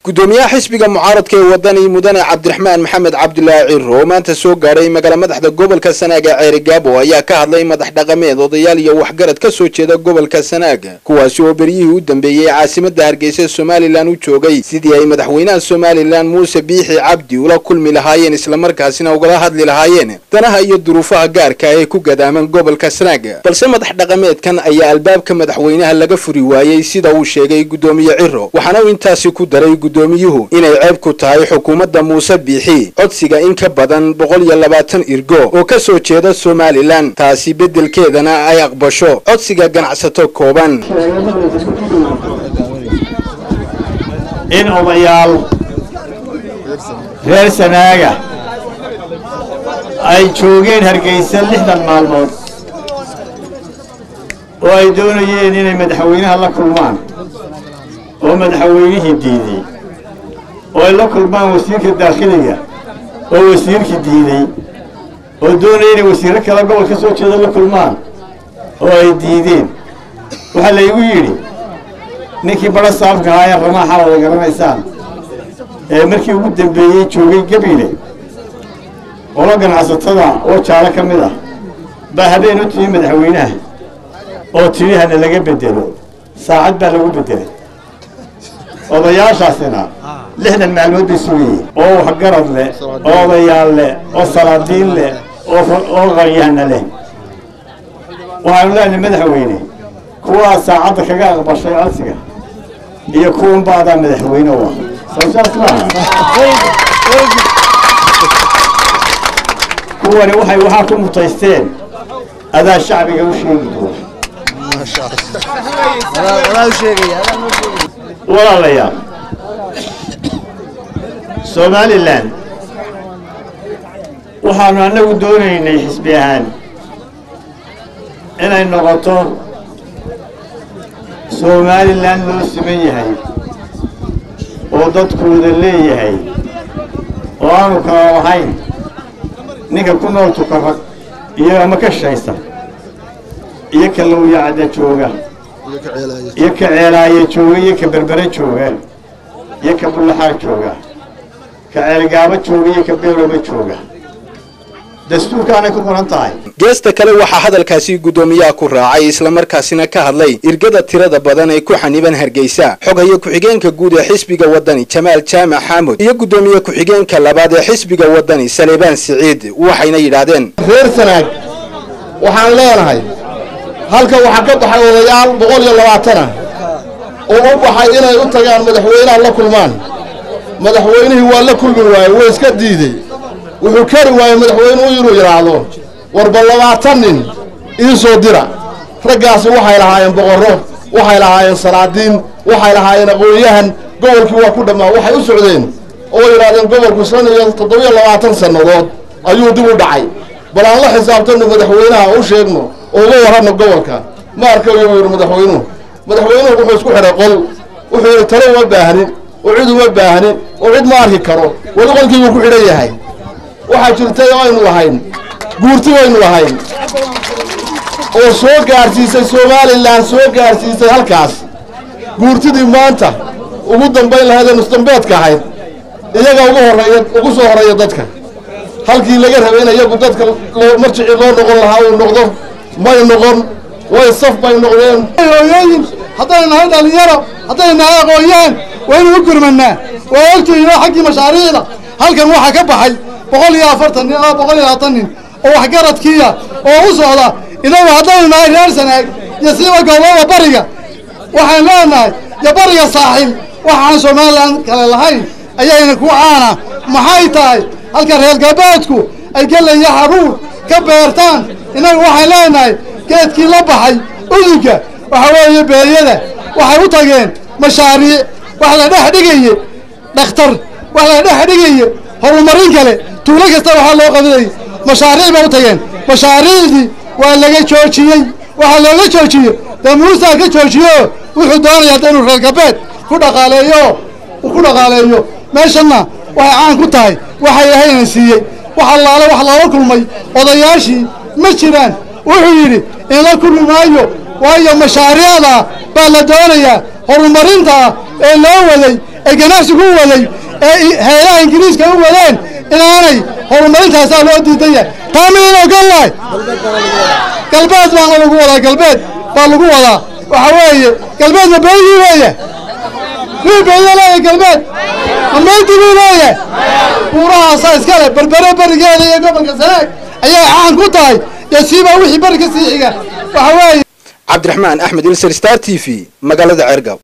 gudoomiyaha xisbiga mucaaradka ee wadani mudane cabdiraxmaan maxamed cabdulaahi ciro oo maanta soo gaadhay magaala madaxda gobolka sanaag ee ceeri gaabo ayaa ka hadlay madax dhaqameed odayaal iyo waxgarad ka soo jeeda gobolka sanaag kuwaasi oo beryihii u dambeeyey caasimada hargeysa somalilan u joogay sidii ay madaxweynaha somalilan muuse biixi cabdi ula kulmi lahaayeen islamarkaasina ugala hadli lahaayeen danaha iyo duruufaha gaarka ee ku gadaaman gobolka sanaag balse madax dhaqameedkan ayaa albaabka madaxweynaha laga furi waayey sida uu sheegay gudoomiye ciro waxaana uu intaasi ku daray gudoomiyuhu inay ceeb ku tahay xukuumadda muuse biixi codsiga in ka badan boqol iyo labaatan irgo oo ka soo jeeda somalilan taasi beddelkeedana ay aqbasho codsiga ganacsato kooban in odayaal reer sanaaga ay joogeen hargeysa lixdan maalmood oo ay doonayeen inay madaxweynaha la kulmaan oo madaxweynihii diiday oo ay la kulmaan wasiirka daakhiliga oo wasiirkii diiday oo doonaya inay wasiirro kale gobol ka soo jeeda la kulmaan oo ay diideen waxaa laygu yidhi ninkii badho saafka ahaa ee ramaaxa wada garanaysaan ee markii ugu dambeeyey joogay gebile qolo ganacsatada oo jaalo ka mid ah baa habeen u timi madaxweynaha oo tidhi hana laga bedelo saacad baa lagu bedelay odayaashaasina lixdan maalmood bay sugayeen oo waxgarad leh oo odayaal leh oo salaadiin leh oo qaryahana leh waxaanu leenahay madaxweyne kuwaa saacadda kaga aqbashay codsiga iyo kuwan baadaa madaxweyne u ah soosaas maaha kuwani waxay waxaa ku mutaysteen adaa shacbiga u sheegi doona walaalayaal somalilan waxaanu annagu doonaynay xisbi ahaan inay noqoto somalilan loo siman yahay oo dadkooda leeyahay oo aanu kala lahayn ninka ku nool tukarag iyo ama ka shaysa iyo ka lowyacda jooga iyo ka ceelaaye jooga iyo ka berbere jooga iyo ka bullaxaag jooga ka ceelgaabo jooga iyo ka beelooba jooga dastuurkaanay ku qoran tahay geesta kale waxaa hadalkaasi guddoomiyaha ku raacay islamarkaasina ka hadlay irgada tirada badan ee ku xaniban hargeysa xoghaye ku-xigeenka guud ee xisbiga wadani jamaal jaamac xaamud iyo guddoomiye ku-xigeenka labaad ee xisbiga wadani saleebaan siciid waxayna yidhaahdeen reer sanaag waxaan leenahay halka waxaa ka baxay odayaal boqol iyo labaatana oo u baxay inay u tagaan madaxweynaha la kulmaan madaxweynihii waa la kulmi waaye wuu iska diidey wuxuu kari waayey madaxweynuhu inuu yidhaahdo warba labaatan nin ii soo dira raggaasi waxay lahaayeen boqorro waxay lahaayeen salaadiin waxay lahaayeen aqoon-yahan gobolkii waa ku dhammaa waxay u socdeen oo yidhahdeen gobolku shan iyo toddobiyo labaatan sannadood ayuu dib u dhacay bal aan la xisaabtanno madaxweynaha u sheegno oo uga warranno gobolka ma arkayo buu yidhi madaxweynuhu madaxweynuhu wuxuu isku xidhay qol wuxuu yidhi talo uma baahnin oo cid uma baahnin oo cid ma arki karo weli qolkiibuu ku xidhan yahay waxaa jirtay oo aynu lahayn guurti baynu lahayn oo soo gaadhsiisay somalilan soo gaadhsiisay halkaas guurtidii maanta ugu dambayn lahayd ee nusdambeedka ahayd iyaga ugu horreeya ugu soo horreeya dadka halkii laga rabay in iyagu dadka marjicii loo noqon lahaa uu noqdo may noqon way saf bay noqdeen hooyooyin haddaynu nahay dhallinyaro haddaynu nahay aqoon-yahan waynu u gurmannaa waa ogtihiinoo xaggii mashaariicda halkan waxaa ka baxay boqol iyo afartan nin oo boqol iyo labaatan nin oo waxgaradkiiya oo u socda inagu haddaynu nahay reer sanaag iyo siiba goobada bariga waxaan leenahay iyo bariga saaxil waxaan somalilan kale lahayn ayayna ku caana maxay tahay halka reer galbeedku ay gelaya haruur ka beertaan innagu waxaan leenahay geedkii la baxay udugga waxa weeye beeryada waxay u tageen mashaariic wax la dhex dhigaye dhakhtar wax la dhex dhigaye horumarin kale tuulo kasta waxaa loo qabilayay mashaariic bay u tageen mashaariicdii waa laga joojiyey waxaa looga joojiyey dee muusaa ka joojiyo wuxuu doonaya hadda inuu reer galbeed ku dhaqaaleeyo ku dhaqaaleeyo meeshanna waxay caan ku tahay waxa ilaahayna siiyey wax allaale wax loola kulmay odayaashii ma jiraan wuxuu yidhi inla kulmi maayo waayo mashaariicda baa la doonayaa horumarinta ee loo waday ee ganacsigu u waday ee hay-adaha ingiriiska u wadeen inaanay horumarintaasaa loo diidan yahay taa miyan ogollahay galbeed baana lagu wadaa galbeed baa lagu wadaa waxa weeye galbeedna beydii weeye wii beyda leeyahay galbeed amaydii buu leeyahay buurahaasaa iskale berbere berigeeda iyo gobolka sanaag ayay caan ku tahay dee siibaa wixii beri ka sii xiga waxa weeye cabdiraxmaan axmed ilser star t v magaalada ceergaab